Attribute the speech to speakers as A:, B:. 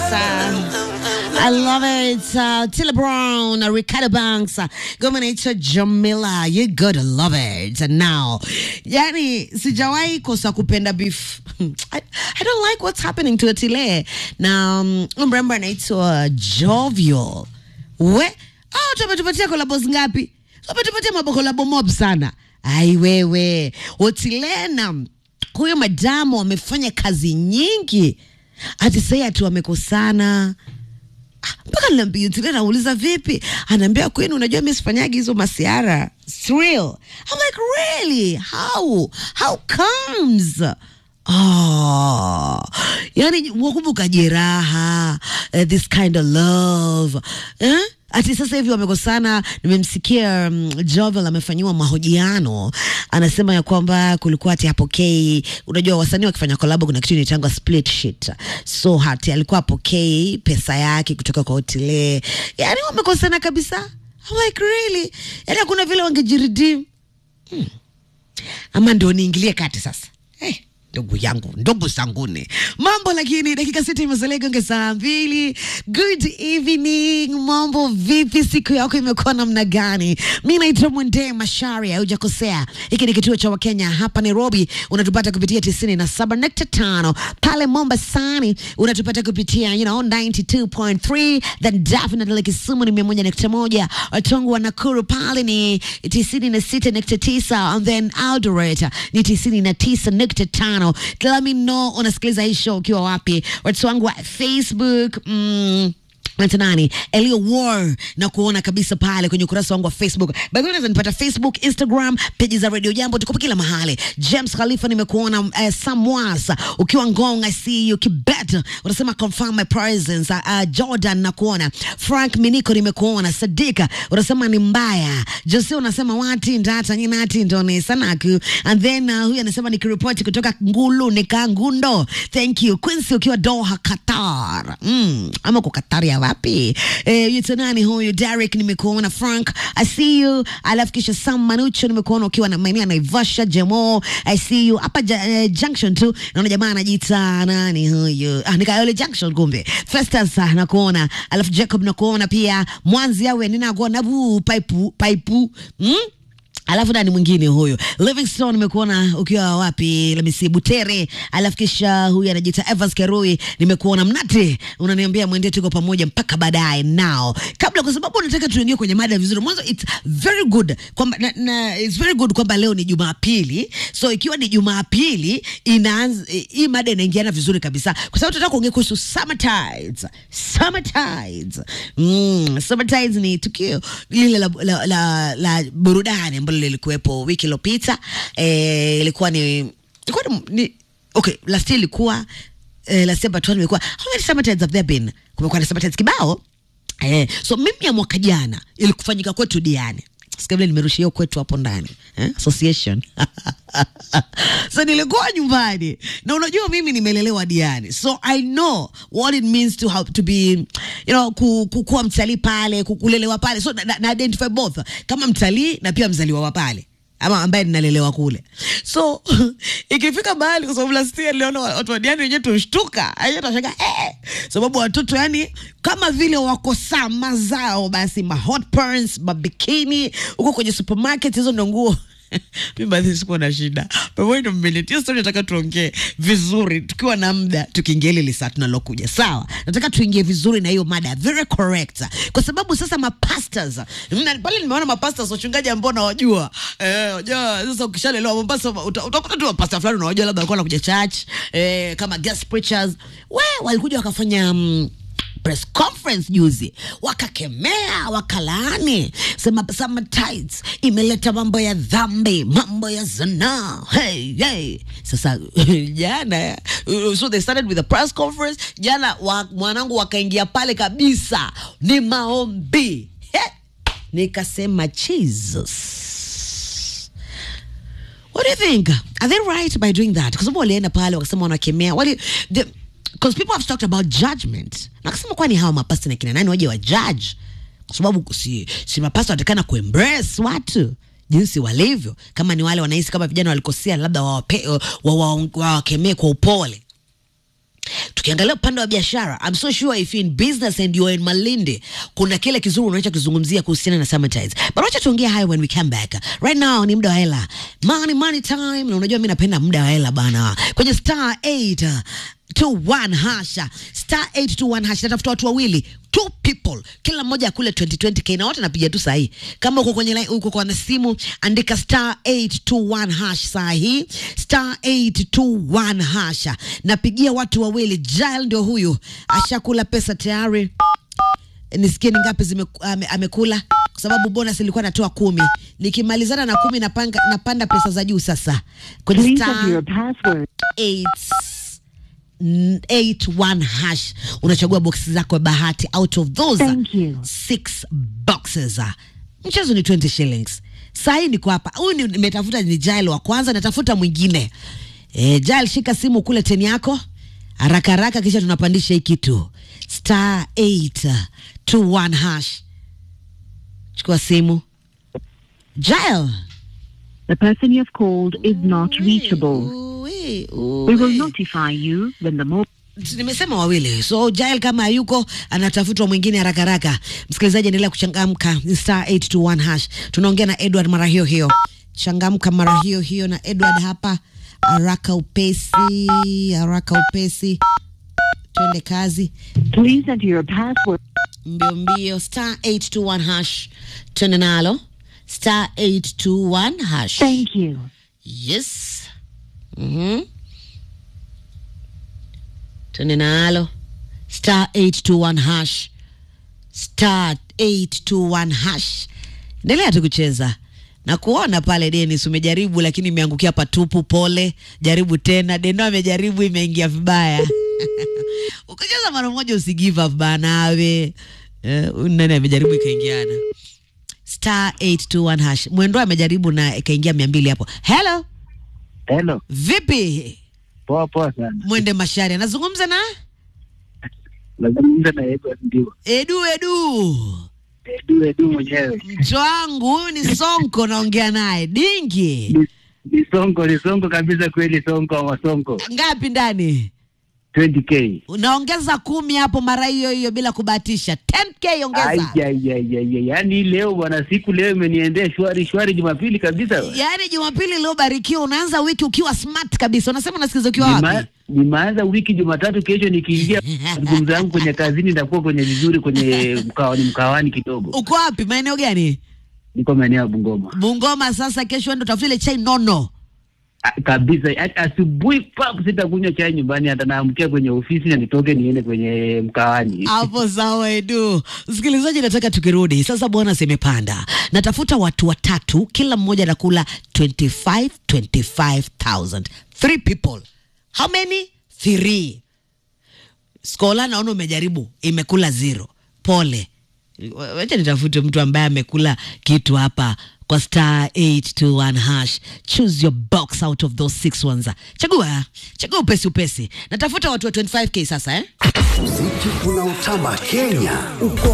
A: I love it. Uh, Tilla Brown, uh, Ricardo Banks, uh, ngoma inaitwa Jamila. You gotta love it. And now, yani sijawahi kosa kupenda beef. I, I don't like what's happening to Otile. Na um, mrembo anaitwa Jovial. We, oh, tumetupatia kolabos ngapi? Tumetupatia mabokolabo mob sana. Ai wewe, Otile na huyo madamu wamefanya kazi nyingi hati sai ati wamekosana Ah, mpaka niliambia tile nauliza vipi anaambia kwenu unajua mi sifanyagi hizo masiara It's real I'm like really how how comes Oh, yani wakumbuka jeraha uh, this kind of love eh? ati sasa hivi wamekosana. Nimemsikia um, Jovel amefanyiwa mahojiano, anasema ya kwamba kulikuwa ati apokei. Unajua wasanii wakifanya kolabo kuna kitu inaitangwa split sheet, so hati alikuwa apokei pesa yake kutoka kwa Otile, yani wamekosana kabisa. I'm like really, yani hakuna vile wangejiredeem ama ndio niingilie kati sasa hey, ndugu yangu ndugu zanguni mambo lakini dakika sita imesalia gonge saa mbili good evening mambo vipi siku yako imekuwa namna gani mi naitwa mwendee mashari haujakosea hiki ni kituo cha wakenya hapa nairobi unatupata kupitia tisini na saba nukta tano pale mombasani unatupata kupitia you know 92.3 then definitely kisumu ni mia moja nukta moja watongo wa nakuru pale ni tisini na sita nukta tisa and then Eldoret ni tisini na tisa nukta tano let me know unasikiliza hii show ukiwa wapi watu wangu wa facebook mm, Naitwa nani Elio War na kuona kabisa pale kwenye ukurasa wangu wa Facebook. By the way, unaweza nipata Facebook, Instagram, peji za Radio Jambo, tuko kila mahali. James Khalifa nimekuona, uh, Samwas ukiwa Ngong, I see you. Kibet unasema confirm my presence. Uh, Jordan na kuona. Frank Miniko nimekuona. Sadika unasema ni mbaya. Jose unasema wati ndata nyinati ndo ni sanaku. And then uh, huyu anasema nikiripoti kutoka Ngulu Nikangundo. Thank you. Quincy ukiwa Doha, Qatar. Mm, ama kwa Qatar ya wapi? Eh, yuko nani huyu? Derek nimekuona. Frank I see you. Alafu kisha Sam Manucho nimekuona ukiwa na maeneo ya Naivasha. Jemo I see you hapa ja, eh, Junction tu. Naona jamaa anajiita nani huyu? Ah, Nikayole Junction kumbe. Festus ah, nakuona. Alafu Jacob nakuona pia. Mwanzi awe ninakuona bu paipu paipu. Mm? alafu nani mwingine huyo livingstone nimekuona ukiwa wapi lamisi butere alafu kisha huyu anajiita evans kerui nimekuona mnate unaniambia mwende tuko pamoja mpaka baadaye now kabla kwa sababu nataka tuingie kwenye mada vizuri mwanzo it's very good kwamba na, na, it's very good kwamba leo ni jumapili so ikiwa ni jumapili inaanza hii mada inaingiana vizuri kabisa kwa sababu tunataka kuongea kuhusu summer tides summer tides mm, summer tides ni tukio lile la, la, la, la burudani ambalo lilikuwepo wiki iliyopita eh, ilikuwa ni ilikuwa ni, ni okay last year ilikuwa eh, last year but one ilikuwa how many summer tides have there been kumekuwa na summer tides kibao eh, so mimi ya mwaka jana ilikufanyika kwetu diani Sikia vile nimerusha hiyo kwetu hapo ndani eh? association so nilikuwa nyumbani na unajua mimi nimelelewa diani so i know what it means to have, to be you know ku, ku, kuwa mtalii pale ku- kulelewa pale so na, na, na identify both kama mtalii na pia mzaliwa wa pale ama ambaye ninalelewa kule so ikifika mahali kwa sababu last year niliona wa- watu wa diani wenyewe tushtuka wenyewe tunashangaa eh, sababu watoto yani kama vile wako sama zao basi ma hot pants mabikini huko kwenye supermarket hizo ndo nguo mi baadhi sikuwa na shida pamoja ndo mmeletia stori nataka tuongee vizuri tukiwa na muda tukiingia ile lisaa tunalokuja sawa nataka tuingie vizuri na hiyo mada very correct kwa sababu sasa mapastors mna- pale nimeona mapastors wachungaji ambao nawajua eh, wajua sasa ukishalelewa mombasa uta- utakuta tu mapasta fulani unawajua labda walikuwa wanakuja church eh, kama guest preachers we walikuja wakafanya mm, press conference juzi wakakemea wakalaani sema summer tides imeleta mambo ya dhambi mambo ya zanaa hey, hey. sasa jana uh, so they started with a press conference jana wa, mwanangu wakaingia pale kabisa ni maombi He! nikasema jesus what do you think are they right by doing that kwa sababu walienda pale wakasema wanakemea wali the, because people have talked about judgment na kasema kwani hawa mapasta na kina nani waje wa judge kwa sababu si, si mapasta watakana kuembrace watu jinsi walivyo kama ni wale wanahisi kama vijana walikosea labda wawakemee wa, wa, wa, wawakemee kwa upole tukiangalia upande wa biashara I'm so sure if you're in business and you're in Malindi kuna kile kizuri unaweza kuzungumzia kuhusiana na Summertides but wacha tuongee hayo when we come back right now ni muda wa hela money money time na unajua mimi napenda muda wa hela bana kwenye star 8 21 hasha star 821 hasha natafuta watu wawili two people kila mmoja akule 2020k na wote napiga tu sahi kama uko kwenye line- uko kwa na simu andika star 821 hash saa hii star 821 hasha napigia watu wawili Jael ndio huyu ashakula pesa tayari nisikie ni ngapi zime, ame, amekula kwa sababu bonus ilikuwa natoa kumi nikimalizana na kumi napanga, napanda pesa za juu sasa kwenye
B: Please
A: star
B: enter your password.
A: 8 81 hash unachagua boksi zako ya bahati out of those
B: Thank you.
A: six boxes mchezo ni 20 shillings sahii niko hapa huyu ni- nimetafuta ni jail wa kwanza natafuta mwingine e, jail shika simu kule teni yako haraka haraka kisha tunapandisha hii kitu star 821 hash chukua simu jail
B: The person you have called is not reachable.
A: Ui,
B: We will
A: ui.
B: notify you when the mobile
A: nimesema wawili so jael kama hayuko anatafutwa mwingine haraka haraka msikilizaji endelea kuchangamka Ni star 821 hash tunaongea na edward mara hiyo hiyo changamka mara hiyo hiyo na edward hapa haraka upesi haraka upesi twende kazi
B: Please enter your password.
A: mbio mbio star 821 hash twende nalo star 821 hash
B: Thank you.
A: Yes. Mhm. Twende nalo. Star 821 hash. Star 821 hash. Endelea tu kucheza. Na kuona pale Dennis umejaribu lakini imeangukia patupu pole. Jaribu tena. Deno amejaribu imeingia vibaya. Ukicheza mara moja usi give up bana we. Eh, huyu nani amejaribu ikaingiana. Star 821 hash. Mwendo amejaribu na ikaingia 200 hapo. Hello.
C: Hello,
A: Vipi
C: poa poa sana.
A: mwende Mashari, anazungumza na
C: Nazungumza na Edward ndio.
A: Edu Edu,
C: Edu Edu mwenyewe.
A: mcho wangu huyu ni Sonko, naongea naye dingi.
C: Ni- Ni songo, ni songo kabisa kweli songo wa songo.
A: Ngapi ndani?
C: 20k.
A: Unaongeza kumi hapo mara hiyo hiyo bila kubahatisha, 10k ongeza.
C: Ai ai ai ai. Yaani leo bwana siku leo imeniendea shwari shwari Jumapili kabisa.
A: Yaani Jumapili iliyobarikiwa, unaanza wiki ukiwa smart kabisa. Unasema unasikiza ukiwa
C: Nima-
A: wapi?
C: Nimeanza wiki Jumatatu, kesho nikiingia mazungumzo yangu kwenye kazini nitakuwa kwenye vizuri kwenye mkawani mkawani kidogo.
A: Uko wapi? Maeneo gani?
C: Niko maeneo ya Bungoma.
A: Bungoma. Sasa kesho ndo tafuta ile chai nono.
C: A- kabisa A- asubuhi pap sitakunywa chai nyumbani hata naamkia kwenye ofisi na nitoke niende kwenye mkawani
A: hapo sawa Edu. Msikilizaji, nataka tukirudi sasa, bwana zimepanda, natafuta watu watatu, kila mmoja anakula 25 25000 three people. How many? Three. Skola, naona umejaribu, imekula zero. Pole, wacha nitafute mtu ambaye amekula kitu hapa kwa star 821 hash. Choose your box out of those six ones. Chagua, chagua upesi upesi. Natafuta watu wa 25k sasa eh?
D: Muziki unaotamba Kenya uko